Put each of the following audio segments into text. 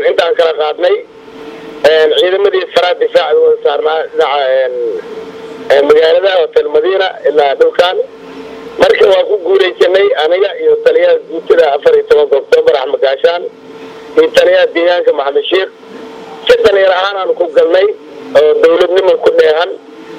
intaan kala qaadnay ciidamadii faraa difaaca wada saarnaa dhinaca magaalada hotel madiina ilaa dhulkan marka waa ku guulaysanay aniga iyo taliyaha guutada afar iyo tobanka oktoobar axmed gaashaan iyo taliyaha deegaanka maxamed sheekh si dhalinyar ahaan aan ku galnay oo dawladnimo ku dheehan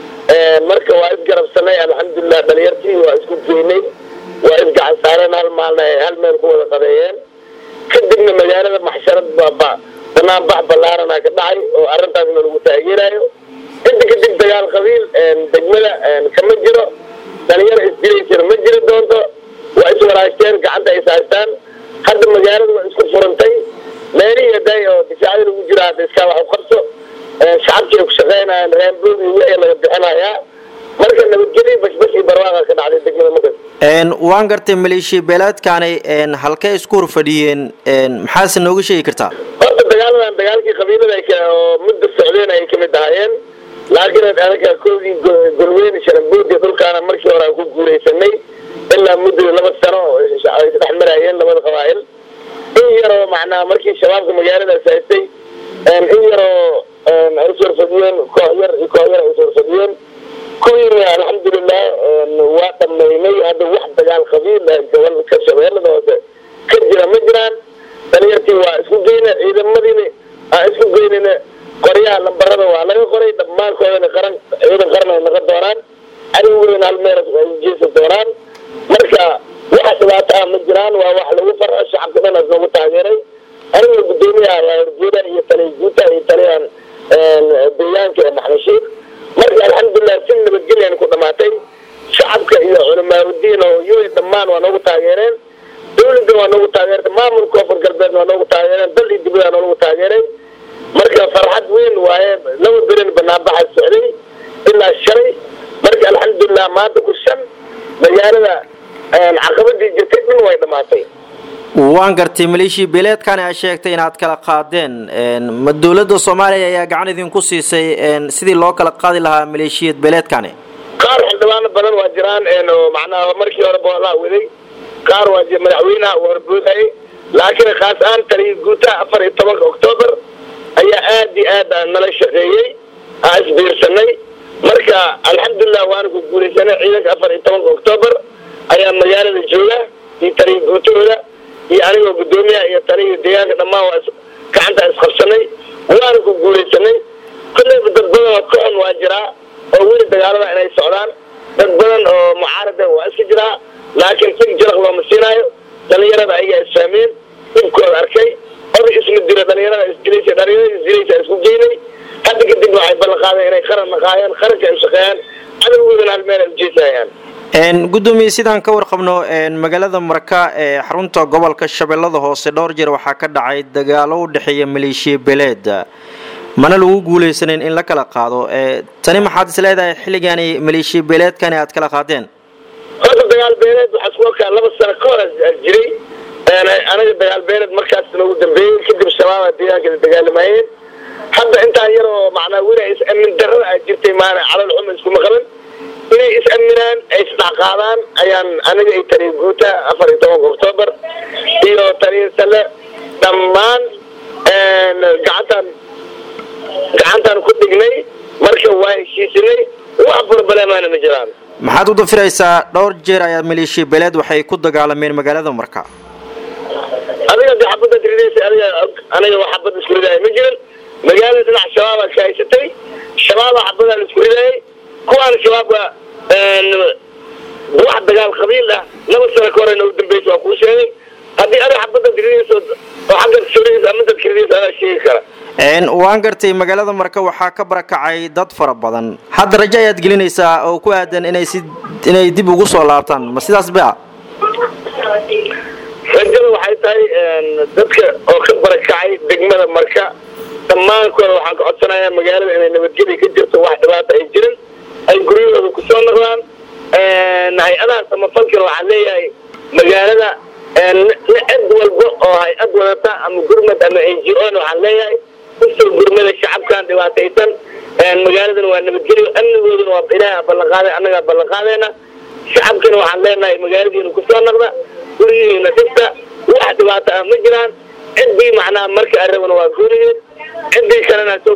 marka waa isgarabsanay alxamdulilah dhalinyartii waa isku geynay waa isgacan saareen hal maalna ay hal meel ku wada qadeeyeen kadibna magaalada maxsharad baaba banaan bax ballaarana ka dhacay oo arrintaasna lagu taageerayo inta kadib dagaal qabiil degmada kama jiro dhalinyaro isdilaysana ma jiri doonto waa iswaraashteen gacanta is haystaan hadda magaalada waa isku furantay meelihii haday oo difaacada lagu jira hadda iskaa wax u qabso shacabkii ay ku shaqeynayaan raambood iyo wixii laga bixinayaa marka nabadgelyo bashbash iyo barwaaqa ka dhacday degmada makas waan gartay maleeshiya beeleedkaani halkee isku horfadhiyeen maxaase nooga sheegi kartaa horta dagaaladan dagaalkii qabiilada oo muddo socdeen ay kamid ahaayeen laakiin anaga koodii golweyne sharambood iyo dhulkaana markii hore aan ku guulaysanay ilaa muddo laba sano ay isdhex marayeen labada qabaa'il in yaroo macnaa markii shabaabka magaaladaas haystay in yaroo ay iswarfadiyeen koox yar iyo koox yar ay iswarfadiyeen kuwiina alxamdulilah waa dhamaynay hadda wax dagaal qabiil gobolka shabeellada hoose ka jira ma jiraan dhalinyartii waa isku geyna ciidamadiina aan isku geynayna qoryaha lambarada waa laga qoray dhammaankoodana qaran ciidan qaran ay noqon doonaan cadowgeyna hal meel ay jeesan doonaan marka waxa dhibaato ah ma jiraan waa wax lagu farxo shacabka dhan as loogu taageeray anigoo guddoomiyaha waa horjeeda iyo taliya guuta iyo taliyahan deegaanka ee maxmashiid marka alxamdulilah si nabadgelyan ku dhamaatay shacabka iyo culamaauddiin oo yoy dhammaan waa noogu taageereen dawladda waa noogu taageertay maamulka koonfur galbeed waa noogu taageereen dal iyo dibada noogu taageeray marka farxad weyn waaye laba berin banaanbaxa socday ilaa shalay marka alxamdulilah maanta ku shan magaalada caqabadii jirtay dhan way dhamaatay waan gartay maleeshiya beeleedkani ay sheegtay inaad kala qaadeen ma dowladda soomaaliya ayaa gacan idinku siisay sidii loo kala qaadi lahaa maleeshiyad beeleedkani qaar xildhibaano badan waa jiraan oo macnaha markii hore boolaa waday qaar waa madaxweynaha uu horboodayay laakiin khaas ahaan taliya guutaha afar iyo tobanka oktoobar ayaa aad iyo aad nala shaqeeyey aa isbiirsanay marka alxamdulilah waana ku guulaysanay ciidanka afar iyo tobanka oktoobar ayaa magaalada jooga iyo taliya guutahooda iyo anigoo guddoomiyaha iyo taliya deegaanka dhammaan waa gacanta isqabsanay waana ku guulaysanay kolleyba dad badan oo kocon waa jiraa oo weli dagaalada inay socdaan dad badan oo mucaarada waa iska jiraa laakiin dhig jaraq looma siinaayo dhalinyarada ayagaa isfahmeen dhibkooda arkay oday isma diro dhalinyarada isdilaysa dhalinyarada isdilaysa isku geynay hadda kadib waxay ballan qaadeen inay qaran naqaayaan qaranka ay shaqeeyaan cadowgoodana hal meel ay ujeesayaan gudoomiye sidaan ka warqabno magaalada marka ee xarunta gobolka shabeellada hoose dhowr jeer waxaa ka dhacay dagaalo u dhexeeya maleeshiya beeleed mana lagu guulaysanin in la kala qaado tani maxaad is leedahay xilligaani maleeshiya beeleedkani aad kala qaadeen horta dagaal beeleed waxaa isku arkaa laba sano ka hor jiray anaga dagaal beeleed markaas noogu dambeeyey kadib shabaaba deegaanka dagaalamayeen hadda intaan yaroo macnaa weli is-amin darada a jirtay maana calal xuma iskuma qaban inay is-aminaan ay isdhexqaadaan ayaan aniga iyo taliya guuta afar iyo tobanka oktoobar iyo taliya sale dhammaan gacantaan gacantaan ku dhignay marka waa heshiisinay wax burbalemaana ma jiraan maxaad u dafiraysaa dhowr jeer ayaa maleeshiya beeleed waxay ku dagaalameen magaalada marka adiga de xabadda tirinaysa adiga aniga wax xabad isku ridaaya ma jiran magaalada dhinac shabaabaa ka haysatay shabaabaa xabadaa la isku ridaayay kuwaana shabaabka wax dagaal qabiil ah laba sano ka horena u dambeysa waa kuu sheegay haddii adiga xabadda tirinayso oo xagga surinaysa ama dadka ridaysa adaa sheegi kara waan gartay magaalada marka waxaa ka barakacay dad fara badan hadda rajo ayaad gelinaysaa oo ku aadan inay si inay dib ugu soo laabtaan ma sidaas ba rajada waxay tahay dadka oo ka barakacay degmada marka dhammaankood waxaan ka codsanayaa magaalada inay nabadgelya ka jirto wax dhibaata ay jirin ay guryahooda kusoo noqdaan hay-adaha samafalkana waxaan leeyahay magaalada cid walba oo hay-ad wadata ama gurmad ama n g o na waxaan leeyahay usoo gurmada shacabkan dhibaataysan magaaladana waa nabadgelyo amnigoodana waa ilaaha ballanqaaday annagaa ballanqaadayna shacabkana waxaan leenahay magaaladiina kusoo noqda guryihiina dhista wax dhibaato ah ma jiraan ciddii macnaha marka arabana waa guurigeed ciddii kalena soo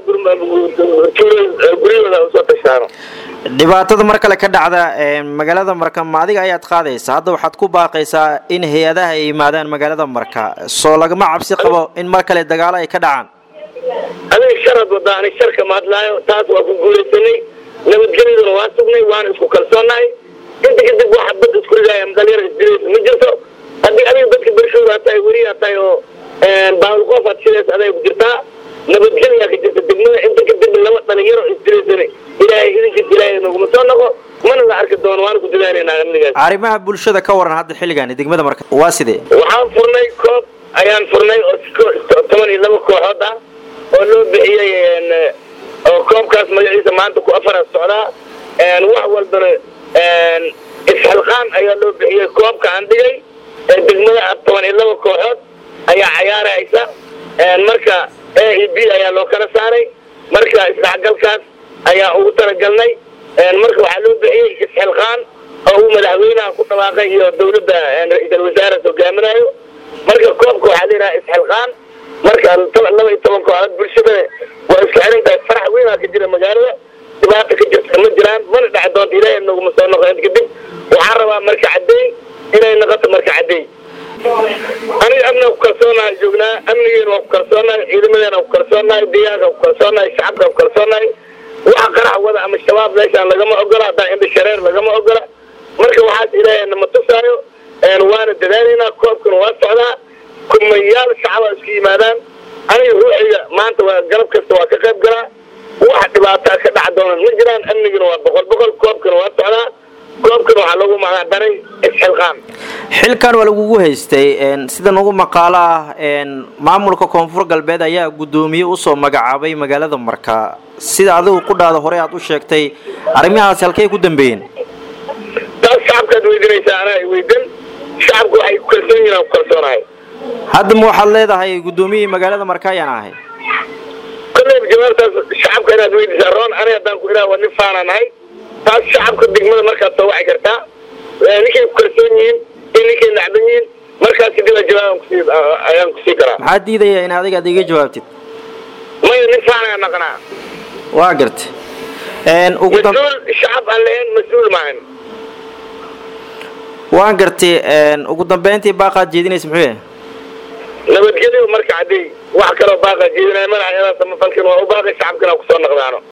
guryahooda usoo tashaano dhibaatada mar kale ka dhacda magaalada marka ma adiga ayaad qaadaysa hadda waxaad ku baaqaysaa in hay-adaha ay yimaadaan magaalada marka soo lagama cabsi qabo in mar kale dagaalo ay ka dhacaan adiga sharad wadaa ani sharka ma hadlaayo taas waa ku guulaysanay nabadgelyaduna waa sugnay waana isku kalsoonahay inta kadib waxa bad isku ridaaya dhalinyara isdiraysa ma jirto haddii adiga dadka bershooda tahay weriyaa tahay oo baawlqoof aad shidays aday ku jirtaa nabadgelyaa ka jirta degmada inta kadib laba dhalinyaro isdiraysana ilaahay idinkiis ilaahay naguma soo noqo mana la arki doono waana ku dadaaneynaa amnigaas arrimaha bulshada ka waran hadda xilligan degmada marka waa sidee waxaan furnay koob ayaan furnay oo toban iyo laba kooxood ah oo loo bixiyey oo koobkaas magaciisa maanta ku afara socdaa wax walbana isxilqaan ayaa loo bixiyey koobka aan dhigay degmada toban iyo laba kooxood ayaa cayaaraysa marka a e b ayaa loo kala saaray marka isdhexgalkaas ayaa ugu talagalnay marka waxaa loo bixiyey isxilqaan oo uu madaxweynaha ku dhawaaqay iyo dawladda ra-iisal wasaare hogaaminayo marka koobka waxaa la yidhaha isxilqaan marka laba iyo toban kooxood bulshada waa iska xiran tahay farax weynaa ka jira magaalada dhibaata ka jirta ma jiraan mana dheci doonta ilaahay naguma soo noqo inta kadib waxaan rabaa marka caddeey inay noqoto marka caddeey aniga amniga ku kalsoonahay joognaa amnigeena waa ku kalsoonahay ciidamadeena ku kalsoonahay deegaanka ku kalsoonahay shacabka ku kalsoonahay waxa qarax wada ama shabaab meeshaan lagama ogola haddaan indha shareer lagama ogola marka waxaas ilaahay nama tusaayo waana dadaalaynaa koobkana waa socdaa kumayaal shacaba isku yimaadaan aniga ruuxiga maanta waa galab kasta waa ka qayb galaa wax dhibaataa ka dhac doonan ma jiraan amnigana waa boqol boqol koobkana waa socdaa koobkana waxaa lagu magacdaray isxilqaan xilkan waa lagugu haystay sida nagu maqaalo ah maamulka koonfur galbeed ayaa guddoomiye usoo magacaabay magaalada marka sida adigu qudhaada hore aad u sheegtay arrimahaasi halkay ku dambeeyeen taas shacabkaad weydinaysaa anaa weydan shacabku waxay ku kalsoon yihin aan ku kalsoonahay hadda ma waxaad leedahay guddoomiyihii magaalada marka ayaan ahay kolleyba jawaabtaas shacabka inaad weydiisaa roon aniga haddaan ku idhaha waa nin faanaa nahay taas shacabka degmada markaad soo waci kartaa ninkay ku kalsoon yihiin iyo ninkay nacban yihiin markaas kadib a jawaab kusii ayaan kusii karaa maxaa diidaya in adiga ad iga jawaabtid maya nin faanaa naqanaa waa garta mas-uul shacab aan lahayn mas-uul maahan waan gartay ugu dambeyntii baaqaad jeedinaysa muxuu yahay nabadgelyo marka cadday wax kaloo baaqa jeedinaya madaxa samafalkin waa u baaqay shacabkina kusoo naqdaano